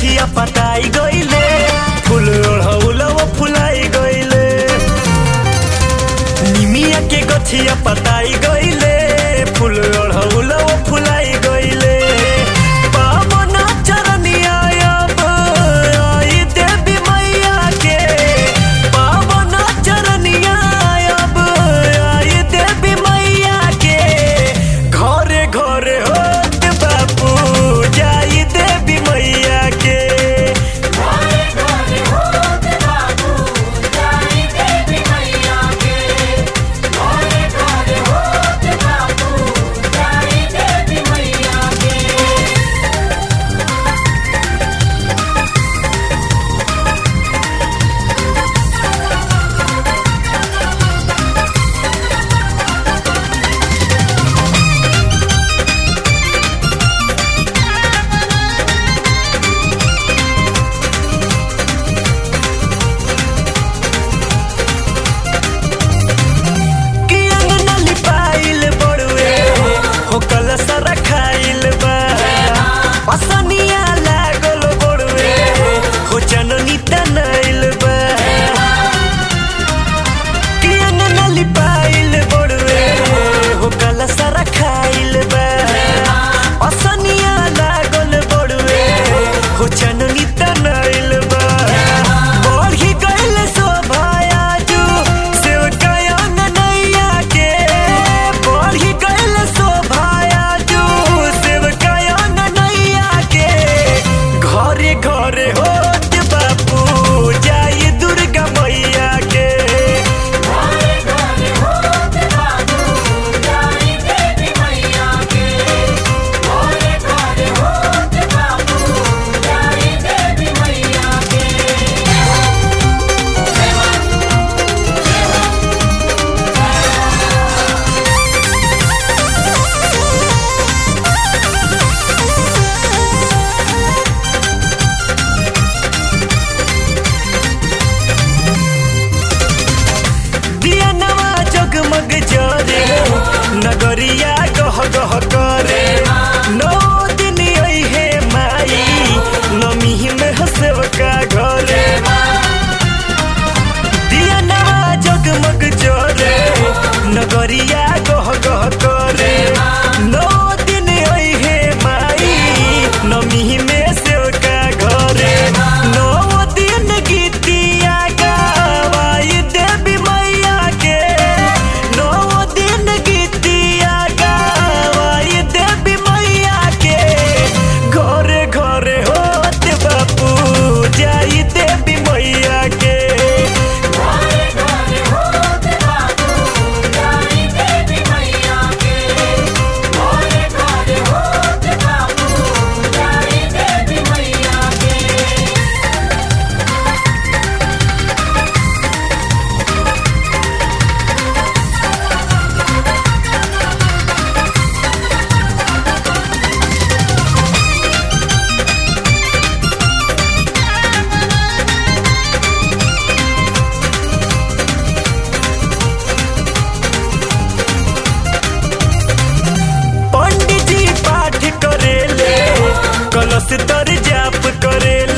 गछिया पटाई गइले फूल ओढ़ौलव फुलाई गइले निमिया के गछिया पटाई गइले फूल ओढ़ौलव फुलाई गइले पावना चरनिया अब आई देवी मैया के पावना चरनिया अब आई देवी मैया के घरे घरे होत बापू जाई देवी मैया के घरे घरे होत बाबू जाई देवी मैया के घरे घरे होत बाबू जाई देवी मैया के कि अंगना लिपाइल बड़ुए हो कलश रखाइल बा पसनिया लागल बड़ुए हो चननी तनाइल बा कि अंगना लिपाइल बड़ुए हो कलश रखाइल बा पसनिया लागल बड़ुए हो चननी तनाइल बा बढ़ी गइल शोभाया जू सेवकाया ननैया के बढ़ी गइल शोभाया जू सेवकाया ननैया के घरे घरे होत बापू जाई दुर्गा मैया के घरे घरे होत बाबू जाई देवी मैया के घरे घरे होत बाबू जाई देवी मैया के दिया नवा जगमग जरे नगरिया गह गह करे नौ दिन अइहे माई नमी में हसेवका घरे दिया नवा जगमग जरे नगरिया गह गह करे नौ दिन अइहे माई नमी में सेवका घरे नौ दिन गीतिया गावाई देवी मैया के नौ दिन गीतिया गावाई देवी मैया के घरे घरे होत बापू जाई देवी मैया के घरे घरे होत बाबू जाई देवी मैया के घरे घरे होत बाबू जाई देवी मैया के पंडित जी पाठ करेले कलश तर जाप करेले